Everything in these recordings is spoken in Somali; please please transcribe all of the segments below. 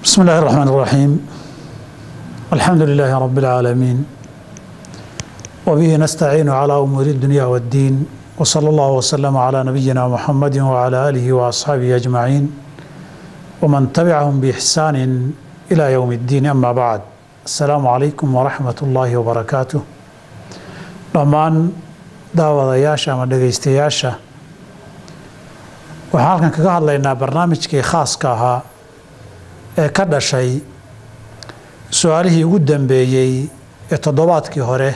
بسم الله الرحمن الرحيم الحمد لله رب العالمين وبه نستعين على أمور الدنيا والدين وصلى الله وسلم على نبينا محمد وعلى آله وأصحابه أجمعين ومن تبعهم بإحسان إلى يوم الدين أما بعد السلام عليكم ورحمة الله وبركاته dhammaan daawadayaasha ama dhegaystayaasha waxaan halkan kaga hadlaynaa barnaamijkii khaaska ahaa ee ka dhashay su-aalihii ugu dambeeyey ee toddobaadkii hore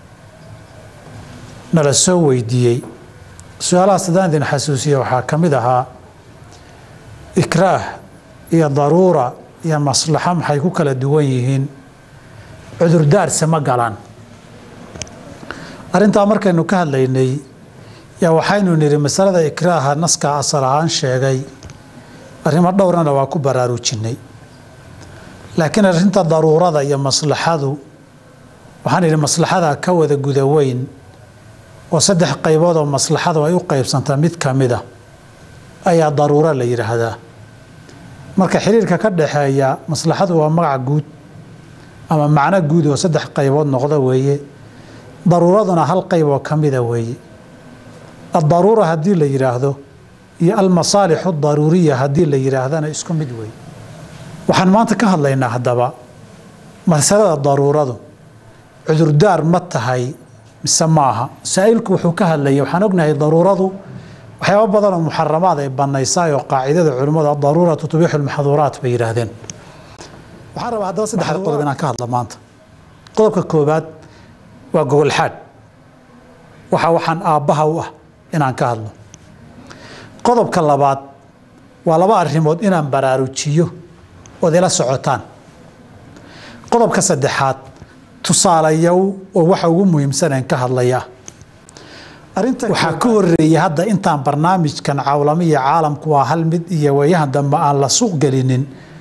nala soo weydiiyey su-aalahaas haddaan idin xasuusiya waxaa ka mid ahaa ikraah iyo daruura iyo maslaxo maxay ku kala duwan yihiin cudurdaarse ma galaan arrintaa markaynu ka hadlaynay yaa waxaynu nidhi masalada ikraaha naskaa asal ahaan sheegay arrimo dhowrana waa ku baraarujinnay laakiin arrinta daruurada iyo maslaxadu waxaan idhi maslaxada ka wada guda weyn oo saddex qaybood oo maslaxadu ay u qaybsantaa mid ka mid a ayaa daruuro la yidhaahdaa marka xiriirka ka dhaxeeya maslaxadu waa magac guud ama macno guud oo saddex qaybood noqda weeye daruuraduna hal qayb oo ka mida weeye addaruura haddii la yidhaahdo iyo almasaalixu daruuriya haddii la yidhaahdana isku mid weeye waxaan maanta ka hadlaynaa haddaba masalada daruuradu cudurdaar ma tahay mise ma aha saa-ilku wuxuu ka hadlayay waxaan ognahay daruuradu waxyaaba badan oo muxaramaad ay banaysaay oo qaacidada culimmadu adaruuratu tubixu lmaxduuraat bay yidhaahdeen waxaan rabaa haddaba saddexda qodob inaan ka hadla maanta qodobka koobaad waa gogolxaadh waxa waxaan aabbaha u ah inaan ka hadlo qodobka labaad waa laba arrimood inaan baraarujiyo ood ila socotaan qodobka saddexaad tusaalayow oo waxa ugu muhiimsaneen ka hadlayaa waxaa ka horeeyay hadda intaan barnaamijkan cawlamo iyo caalamku waa hal mid iyo wayahan dambe aan la suuq gelinin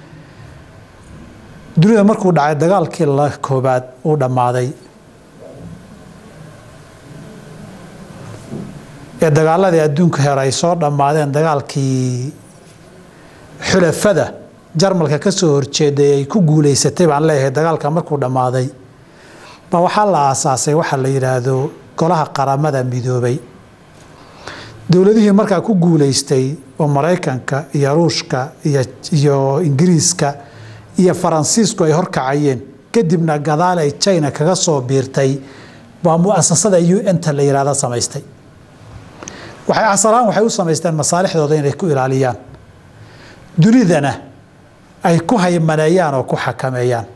dunida markuu dhacay dagaalkii la koobaad uu dhammaaday ee dagaaladii adduunka hore ay soo dhammaadeen dagaalkii xulafada jarmalka ka soo horjeeday ay ku guulaysatay baan leeyahay dagaalka markuu dhammaaday ba waxaa la aasaasay waxa la yidhaahdo golaha qaramada midoobay dowladihii markaa ku guulaystay oo maraykanka iyo ruushka iyo ingiriiska iyo faransiisku ay horkacayeen kadibna gadaal ay china kaga soo biirtay baa muasasada u n-ta la yihahda samaystay waxay asalahaan waxay u samaysteen masaalixdooda inay ku ilaaliyaan dunidana ay ku haymaneeyaan oo ku xakameeyaan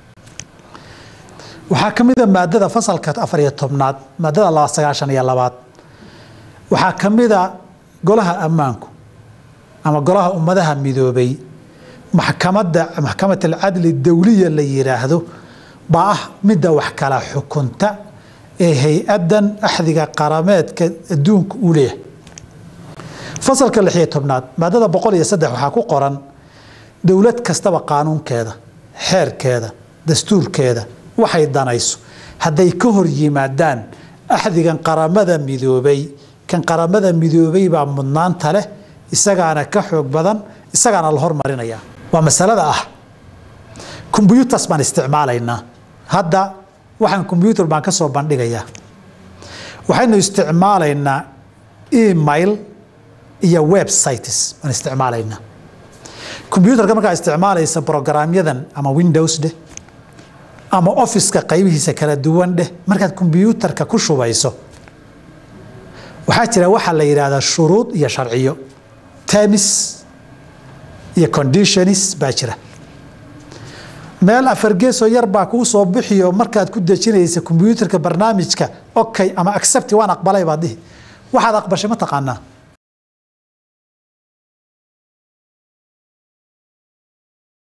waxaa ka mida maadada fasalka afariyo tobnaad maadada laba sagaashan iyo labaad waxaa ka mida golaha ammaanku ama golaha ummadaha midoobay maxkamadda maxkamat alcadli dowliya la yidhaahdo baa ah midda wax kala xukunta ee hay-adan axdiga qarameedka adduunka uu leeyahay fasalka lixiyo tobnaad maadada boqol iyo saddex waxaa ku qoran dowlad kastaba qaanuunkeeda xeerkeeda dastuurkeeda waxay danayso hadday ka hor yimaadaan axdigan qaramada midoobay kan qaramada midoobay baa mudnaanta leh isagaana ka xoog badan isagaana la hormarinayaa waa masalada ah kombyutas baan isticmaalaynaa hadda waxaan kombyutar baan ka soo bandhigayaa waxaynu isticmaalaynaa email iyo websites baan isticmaalaynaa kombyutarka markaa isticmaalaysa brograamyadan ama windows dheh ama officeka qaybihiisa kala duwan dheh markaad kombyuutarka ku shubayso waxaa jira waxaa la yidhaahdaa shuruud iyo sharciyo termis iyo conditionis baa jira meel afargeesoo yar baa kuu soo bixiyo markaad ku dejinaysa kombyuutarka barnaamijka okay ama accept waan aqbalay baad dhihi waxaad aqbashay ma taqaanaa